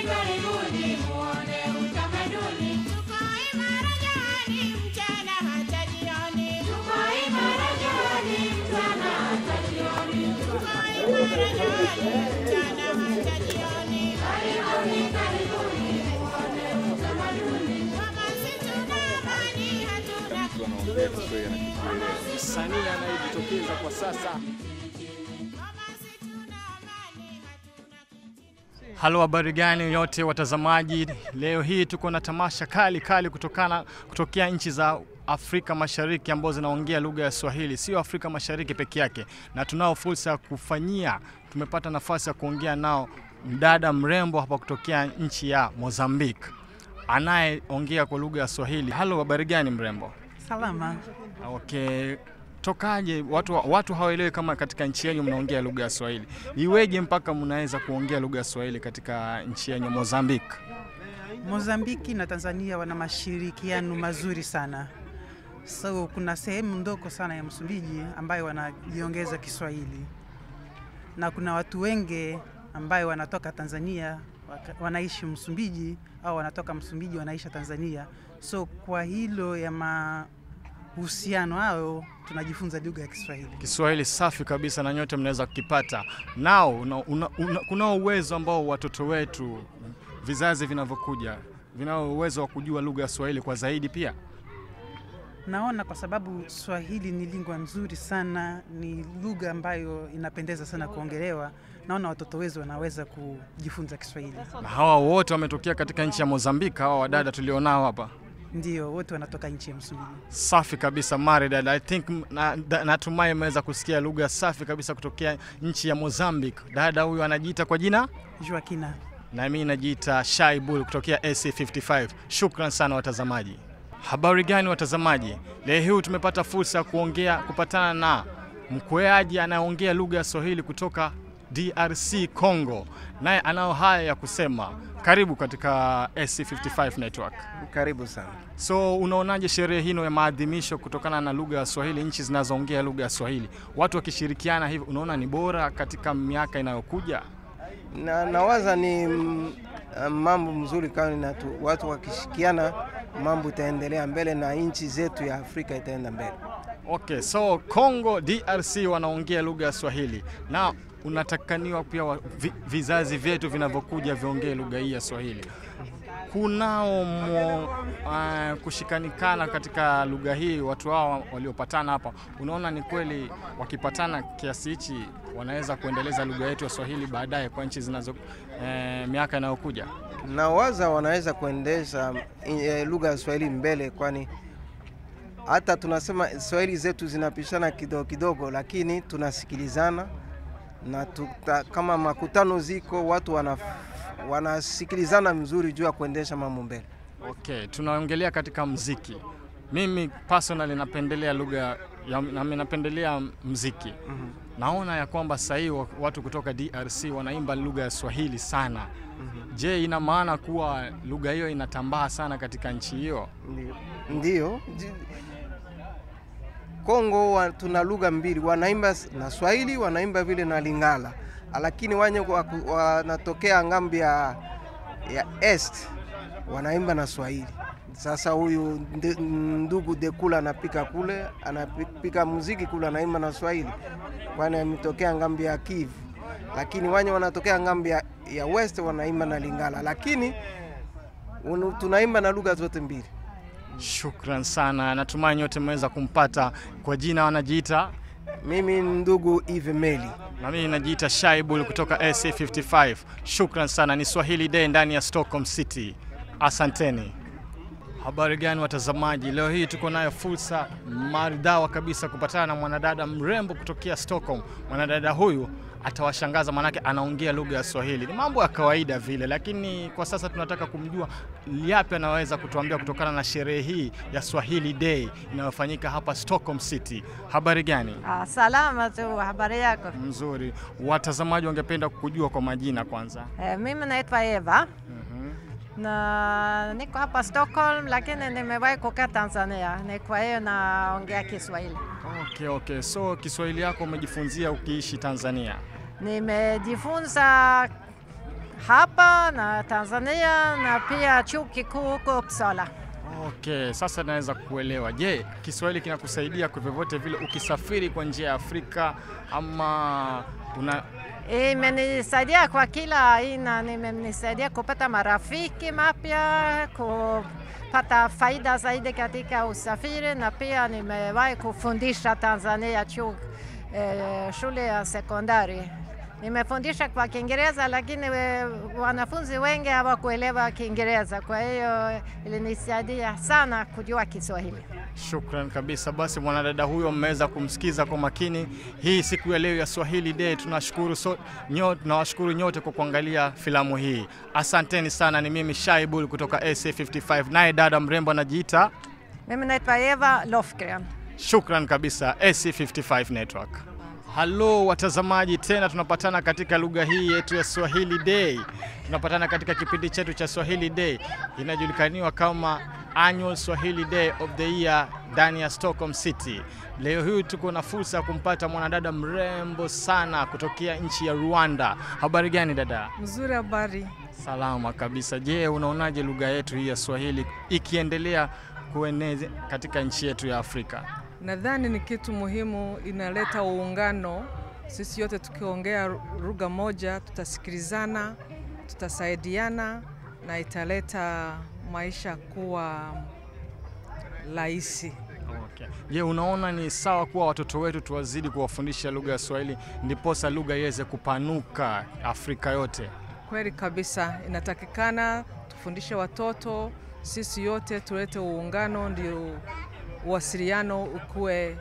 karibuni muone utamaduni. Tuko imara jamani, mchana hata jioni. Tuko imara jamani, mchana hata jioni. Tuko imara jamani, mchana hata jioni. Karibuni, karibuni muone utamaduni. Kama si tuna amani, hatuna mtu anaongea Kiswahili anakikielewa. Msanii anayejitokeza kwa sasa Kama si tuna amani, hatuna Halo, habari gani yote watazamaji? Leo hii tuko na tamasha kali kali kutokana kutokea nchi za Afrika Mashariki ambazo zinaongea lugha ya Swahili, sio Afrika Mashariki peke yake, na tunao fursa ya kufanyia, tumepata nafasi ya kuongea nao mdada mrembo hapa kutokea nchi ya Mozambique anayeongea kwa lugha ya Swahili. Halo, habari gani mrembo? Salama. Okay, tokaje? Watu, watu hawaelewi kama katika nchi yenu mnaongea lugha ya Swahili. Iweje mpaka mnaweza kuongea lugha ya Swahili katika nchi yenu Mozambique? Mozambiki na Tanzania wana mashirikiano mazuri sana. So kuna sehemu ndogo sana ya Msumbiji ambayo wanajiongeza Kiswahili, na kuna watu wengi ambayo wanatoka Tanzania waka- wanaishi Msumbiji au wanatoka Msumbiji wanaishi Tanzania. So kwa hilo ya mahusiano hayo tunajifunza lugha ya Kiswahili. Kiswahili safi kabisa na nyote mnaweza kukipata nao. Una, una, una, kunao uwezo ambao watoto wetu vizazi vinavyokuja vinao uwezo wa kujua lugha ya Swahili kwa zaidi pia. Naona kwa sababu Swahili ni lingua nzuri sana, ni lugha ambayo inapendeza sana kuongelewa. Naona watoto wetu wanaweza kujifunza Kiswahili. Na hawa wote wametokea katika nchi ya Mozambique, hawa wadada tulionao hapa. Ndio, wote wanatoka nchi ya Msumbiji. Safi kabisa maridad. I think na- na- natumai mmeweza kusikia lugha safi kabisa kutokea nchi ya Mozambique. Dada huyu anajiita kwa jina Joakina, na mimi najiita Shai Bull kutokea AC55. Shukran sana watazamaji. Habari gani watazamaji? Leo hii tumepata fursa ya kuongea kupatana na mkweaji anayeongea lugha ya Swahili kutoka DRC Congo, naye anao haya ya kusema. Karibu katika AC55 Network. Karibu sana. So unaonaje sherehe hino ya maadhimisho kutokana na lugha ya Swahili, nchi zinazoongea lugha ya Swahili, watu wakishirikiana hivi, unaona ni bora katika miaka inayokuja? Na, nawaza ni mm, mambo mzuri kama na tu, watu wakishikiana mambo itaendelea mbele na nchi zetu ya Afrika itaenda mbele. Okay, so Congo DRC wanaongea lugha ya Swahili na unatakaniwa pia wa, vi, vizazi vyetu vinavyokuja viongee lugha hii ya Swahili. Kunao mo, uh, kushikanikana katika lugha hii, watu hao waliopatana hapa, unaona ni kweli wakipatana kiasi hichi wanaweza kuendeleza lugha yetu ya Swahili baadaye kwa nchi zinazo eh, miaka inayokuja? Nawaza wanaweza kuendesha eh, lugha ya Swahili mbele, kwani hata tunasema Swahili zetu zinapishana kidogo kidogo, lakini tunasikilizana na tuta, kama makutano ziko watu wana, wanasikilizana mzuri juu ya kuendesha mambo mbele. Okay, tunaongelea katika mziki. Mimi personally napendelea lugha ya na napendelea mziki. Naona ya kwamba sasa hivi wa- watu kutoka DRC wanaimba lugha ya Swahili sana. Je, ina maana kuwa lugha hiyo inatambaa sana katika nchi hiyo? Ndio. Ndio. Ji- Kongo wa, tuna lugha mbili, wanaimba s- na Swahili, wanaimba vile na Lingala, lakini wanye waku- wanatokea ngambi ya, ya Est wanaimba na Swahili. Sasa huyu nde- ndugu Dekula anapika kule, anapika muziki kule, anaimba na Swahili, kwani ametokea ngambi ya Kivu, lakini wanye wanatokea ngambi ya, ya West wanaimba na Lingala, lakini unu- tunaimba na lugha zote mbili. Shukran sana, natumai nyote mmeweza kumpata. Kwa jina wanajiita Mimi ni ndugu Eve Meli. na mimi najiita Shaibul kutoka AC55. Shukran sana, ni Swahili Day ndani ya Stockholm City. Asanteni. Habari gani watazamaji? Leo hii tuko nayo fursa maridhawa kabisa kupatana na mwanadada mrembo kutokea Stockholm. Mwanadada huyu atawashangaza, manake anaongea lugha ya Swahili. Ni mambo ya kawaida vile, lakini kwa sasa tunataka kumjua yapi anaweza kutuambia kutokana na sherehe hii ya Swahili Day inayofanyika hapa Stockholm City. Habari gani? Ah, salama tu, habari yako? Mzuri. Watazamaji wangependa kujua kwa majina kwanza. Eh, mimi naitwa Eva na niko hapa Stockholm, lakini nimewahi kukaa Tanzania, ni kwa hiyo naongea Kiswahili. Okay, okay. So Kiswahili yako umejifunzia ukiishi Tanzania? Nimejifunza hapa na Tanzania na pia chuo kikuu huko Uppsala. Okay, sasa naweza kuelewa. Je, Kiswahili kinakusaidia kwa vyovyote vile ukisafiri kwa njia ya Afrika ama una Imenisaidia kwa kila aina, imenisaidia kupata marafiki mapya, kupata faida zaidi katika usafiri, na pia nimewahi kufundisha Tanzania chuo, eh, shule ya sekondari. Nimefundisha kwa Kiingereza, lakini we, wanafunzi wengi hawakuelewa Kiingereza, kwa hiyo ilinisaidia sana kujua Kiswahili. Shukran kabisa. Basi mwanadada huyo mmeweza kumsikiza kwa makini. Hii siku ya leo ya Swahili Day, tunashukuru so, nyo, tunawashukuru nyote kwa kuangalia filamu hii. Asanteni sana. Ni mimi Shaibul kutoka AC55, naye dada mrembo anajiita. Mimi naitwa Eva Lofgren. Shukran kabisa AC55 Network. Halo watazamaji, tena tunapatana katika lugha hii yetu ya Swahili Day. Tunapatana katika kipindi chetu cha Swahili Day inajulikaniwa kama Annual Swahili Day of the Year ndani ya Stockholm City. Leo hii tuko na fursa ya kumpata mwanadada mrembo sana kutokea nchi ya Rwanda. Habari gani dada? Mzuri, habari. Salama kabisa. Je, unaonaje lugha yetu hii ya Swahili ikiendelea kueneza katika nchi yetu ya Afrika? Nadhani ni kitu muhimu, inaleta uungano. Sisi yote tukiongea lugha moja, tutasikilizana, tutasaidiana na italeta maisha kuwa rahisi. Okay. Je, unaona ni sawa kuwa watoto wetu tuwazidi kuwafundisha lugha ya Swahili ndiposa lugha iweze kupanuka Afrika yote? Kweli kabisa, inatakikana tufundishe watoto, sisi yote tulete uungano, ndio uwasiliano ukuwe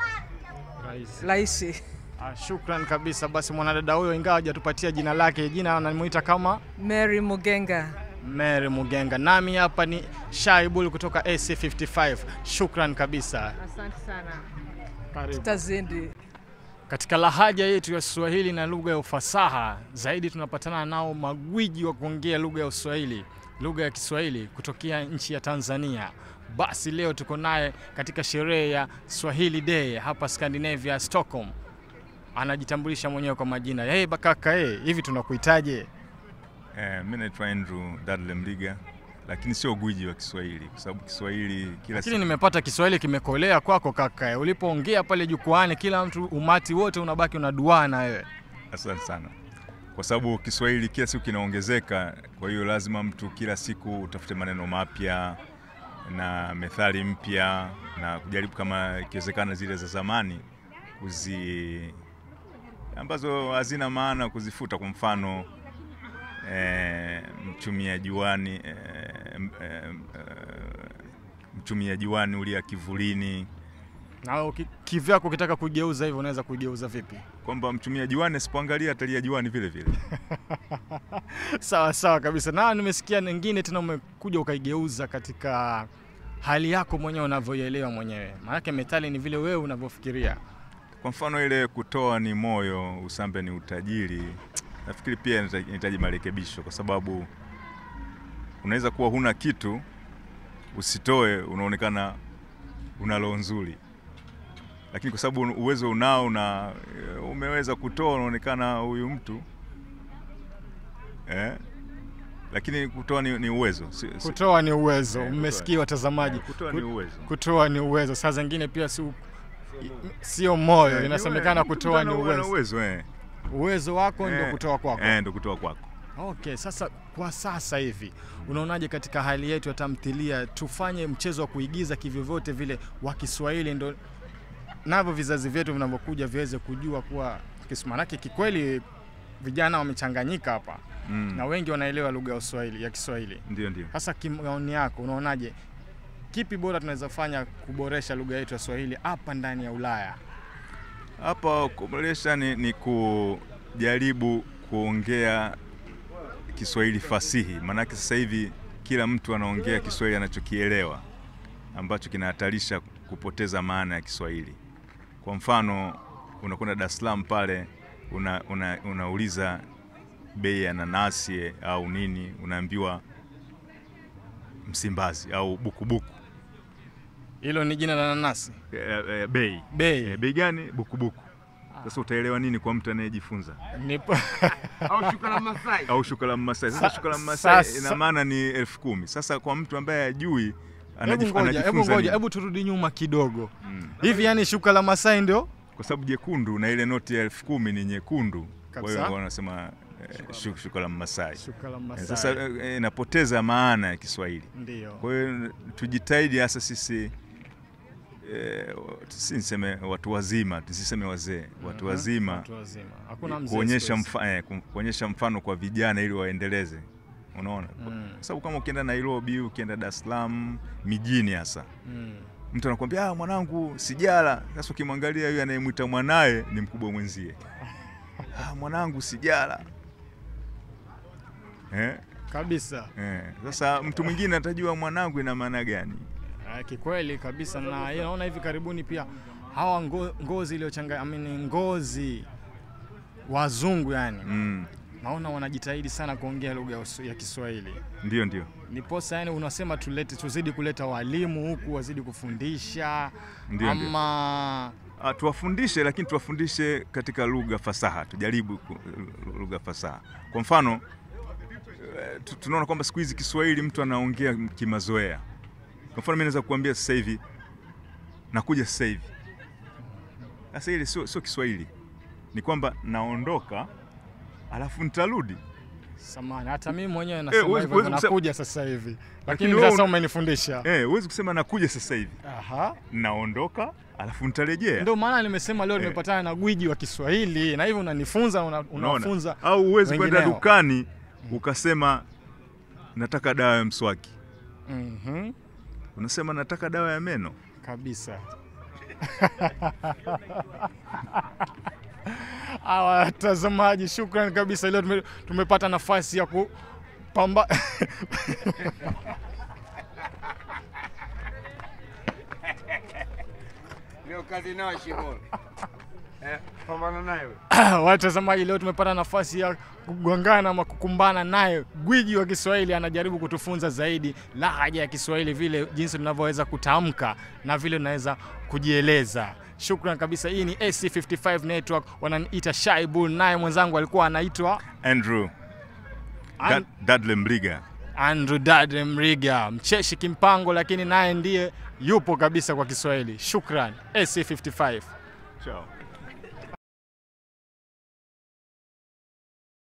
rahisi. Ah, shukran kabisa. Basi mwanadada huyo, ingawa hajatupatia jina lake, jina anamuita kama Mary Mugenga. Mary Mugenga. Nami hapa ni Shaibul kutoka AC55. Shukran kabisa. Asante sana, Karibu. tutazidi. Katika lahaja yetu ya Kiswahili na lugha ya ufasaha zaidi, tunapatana nao magwiji wa kuongea lugha ya Uswahili, lugha ya Kiswahili kutokea nchi ya Tanzania. Basi leo tuko naye katika sherehe ya Swahili Day hapa Scandinavia, Stockholm. Anajitambulisha mwenyewe kwa majina. Hey, bakaka hey, hivi tunakuitaje? Eh, mi naitwa Andrew Dadle Mliga, lakini sio gwiji wa Kiswahili kwa sababu Kiswahili kila Lakini siku nimepata Kiswahili kimekolea kwako kaka. Ulipoongea pale jukwani, kila mtu umati wote unabaki unaduana wewe. Asante sana, kwa sababu Kiswahili kila siku kinaongezeka. Kwa hiyo lazima mtu kila siku utafute maneno mapya na methali mpya na kujaribu kama ikiwezekana zile za zamani kuzi ambazo hazina maana kuzifuta. Kwa mfano eh, mchumia juani eh, m- eh, eh, mchumia juani ulia kivulini Na uki- kivyako ukitaka kugeuza hivyo unaweza kugeuza vipi? kwamba mchumia juani asipoangalia atalia juani vile vile. sawa sawa kabisa. Na nimesikia nyingine tena umekuja ukaigeuza katika hali yako mwenyewe unavyoielewa mwenyewe, maanake methali ni vile wewe unavyofikiria. Kwa mfano ile kutoa ni moyo, usambe ni utajiri, nafikiri pia inahita- inahitaji marekebisho, kwa sababu unaweza kuwa huna kitu usitoe, unaonekana una roho nzuri, lakini kwa sababu uwezo unao na eh, umeweza kutoa, unaonekana huyu mtu eh? Lakini kutoa ni, ni uwezo si, si, Kutoa ni uwezo, Eh, kutoa. mmesikia watazamaji. Eh, kutoa Ku- ni uwezo. Kutoa ni uwezo. Saa zingine pia si sio moyo, Eh, inasemekana ni kutoa ni ana- ana uwezo. uwezo eh. Uwezo wako ndio Eh, kutoa kwako. eh, ndio kutoa kwako. Okay, sasa kwa sasa hivi unaonaje katika hali yetu ya tamthilia, tufanye mchezo wa kuigiza kivyovyote vile wa Kiswahili, ndo navyo vizazi vyetu vinavyokuja viweze kujua kuwa Kiswahili. Maanake kikweli vijana wamechanganyika hapa Mm. na wengi wanaelewa lugha ya Uswahili ya Kiswahili. Ndio, ndio. Sasa kimaoni yako, unaonaje, kipi bora tunaweza fanya kuboresha lugha yetu ya Swahili hapa ndani ya Ulaya? Hapa kuboresha ni, ni kujaribu kuongea Kiswahili fasihi, maanake sasa hivi kila mtu anaongea Kiswahili anachokielewa ambacho kinahatarisha kupoteza maana ya Kiswahili. Kwa mfano, unakwenda Dar es Salaam pale una, una, unauliza bei ya nanasi au nini, unaambiwa Msimbazi au bukubuku. Hilo ni jina la nanasi. E, e, bei Bei. e, bei gani? Bukubuku. Sasa utaelewa nini kwa mtu anayejifunza? Nipo au shuka la Masai. Au shuka la Mmasai. Sasa Sa- shuka la Mmasai sasa- ina maana ni elfu kumi. Sasa kwa mtu ambaye hajui Hebu anajif- ngoja, hebu anajifunza ngoja, nini? hebu turudi nyuma kidogo. Mm. Hivi yani shuka la Masai ndio Kwa sababu jekundu na ile noti ya elfu kumi ni nyekundu, kwa Kabisa. hiyo wanasema eh, shu- shuka la Mmasai. shuka la Eh, Masai. Sasa eh, inapoteza maana ya Kiswahili. ndio. Kwa hiyo tujitahidi hasa sisi eh, si niseme watu wazima, tusiseme wazee, watu wazima Watu wazima. Hakuna mzee. kuonyesha, siku hizi. mfa, eh, ku- kuonyesha mfano kwa vijana ili waendeleze, unaona Mm. kwa sababu kama ukienda Nairobi, ukienda Dar es Salaam, mijini hasa Mm. mtu anakuambia ah, mwanangu sijala. Sasa ukimwangalia huyu anayemwita mwanaye ni mkubwa mwenzie, ah, mwanangu sijala eh, Kabisa. eh. Sasa mtu mwingine atajua mwanangu ina maana gani? Ah, Kikweli kabisa, na yeye naona hivi karibuni pia hawa ngo, ngozi iliyochanga I mean, ngozi wazungu yani Mm. naona wanajitahidi sana kuongea lugha ya usu- ya Kiswahili. Ndio, ndio. Niposa yani unasema tulete, tuzidi kuleta walimu huku wazidi kufundisha Ndio, ndio. ama Ah, tuwafundishe lakini tuwafundishe katika lugha fasaha, tujaribu ku- lugha fasaha. Kwa mfano eh, tu- tunaona kwamba siku hizi Kiswahili mtu anaongea kimazoea. Kwa mfano mimi naweza kukuambia sasa hivi nakuja sasa hivi. Sasa ile sio sio Kiswahili, ni kwamba naondoka alafu nitarudi. samani, hata mimi mwenyewe nasema huwezi- hivyo, huwezi kusema- nakuja sasa hivi, lakini wewe sasa un- umenifundisha. Eh, huwezi kusema nakuja sasa hivi, Aha. naondoka alafu nitarejea. Ndio maana nimesema leo Eh. nimepatana na gwiji wa Kiswahili na hivyo unanifunza una, Unaona? unafunza Au huwezi kwenda wengineo. dukani ukasema nataka dawa ya mswaki, Mhm. unasema nataka dawa ya meno. kabisa. Hawa watazamaji, shukrani kabisa. Leo tume, tumepata nafasi ya kupamba Leo kazi nao shimoni. Eh, pambana naye. watazamaji, leo tumepata nafasi ya kugongana ama kukumbana naye gwiji wa Kiswahili. Anajaribu kutufunza zaidi lahaja ya Kiswahili, vile jinsi tunavyoweza kutamka na vile tunaweza kujieleza. Shukran kabisa. Hii ni AC55 Network, wananiita Shy Bull, naye mwenzangu alikuwa anaitwa Andrew An- Dad- Dudley Mliga. Andrew Dade Mriga, mcheshi kimpango, lakini naye ndiye yupo kabisa kwa Kiswahili. Shukran AC55. Ciao.